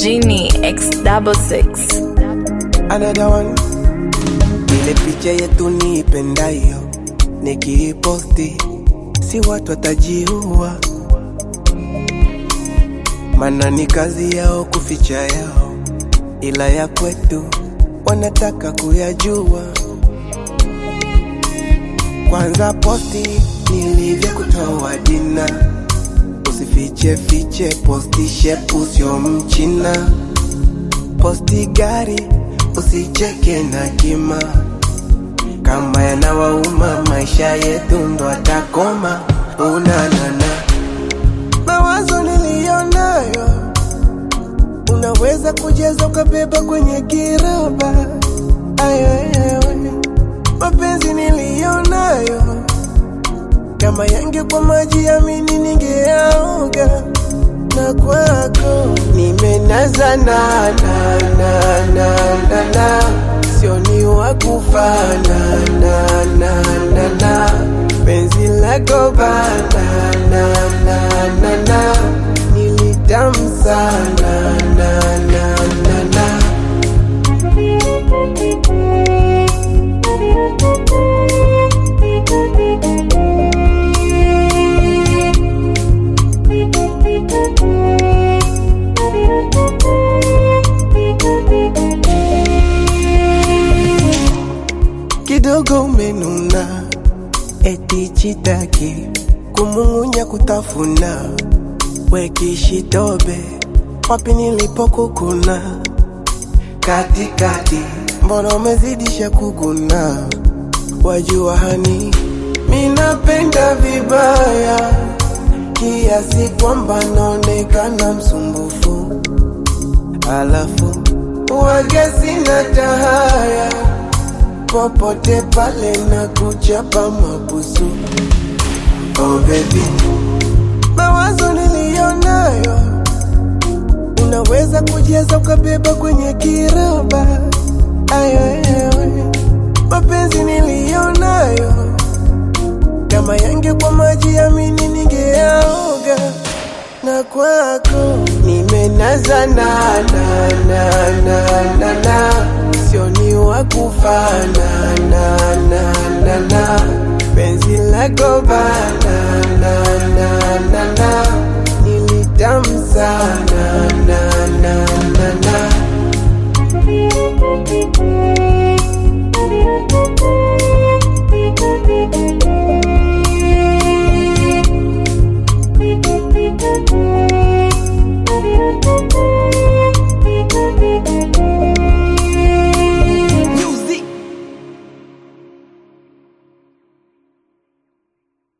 Genie X double six. Another one. Ile picha yetu niipendayo nikiiposti, si watu watajiua, mana ni kazi yao kuficha yao, ila ya kwetu wanataka kuyajua. Kwanza posti nilivyokutoa dina, usifiche fiche, posti shepu sio mchina, posti gari usicheke na kima, kama yanawauma maisha yetu ndo atakoma. Unanana mawazo niliyonayo, unaweza kujaza ukabeba kwenye kiroba. Ayo, ayo, ayo. mapenzi niliyonayo, kama yangekuwa maji yamini ningeaoga na kwako nimenaza na na na na na na sio ni wakufa na na na na na penzi lako bana na na na na nilitamu sana na na na na kidogo umenuna, eti chitaki kumung'unya kutafuna, wekishitobe wapi nilipokukuna katikati, mbona umezidisha kuguna? Wajua hani minapenda vibaya kiasi kwamba naonekana msumbufu, alafu wage sina tahaya popote pale na kuchapa mabusu. Oh baby, mawazo niliyonayo unaweza kujaza ukabeba kwenye kiroba. Ayo, ayo, ayo. mapenzi niliyonayo kama yangekuwa maji yamini ningeaoga na kwako nimenaza na na na na na na sio ni wakufa na na na na na penzi lako bana na na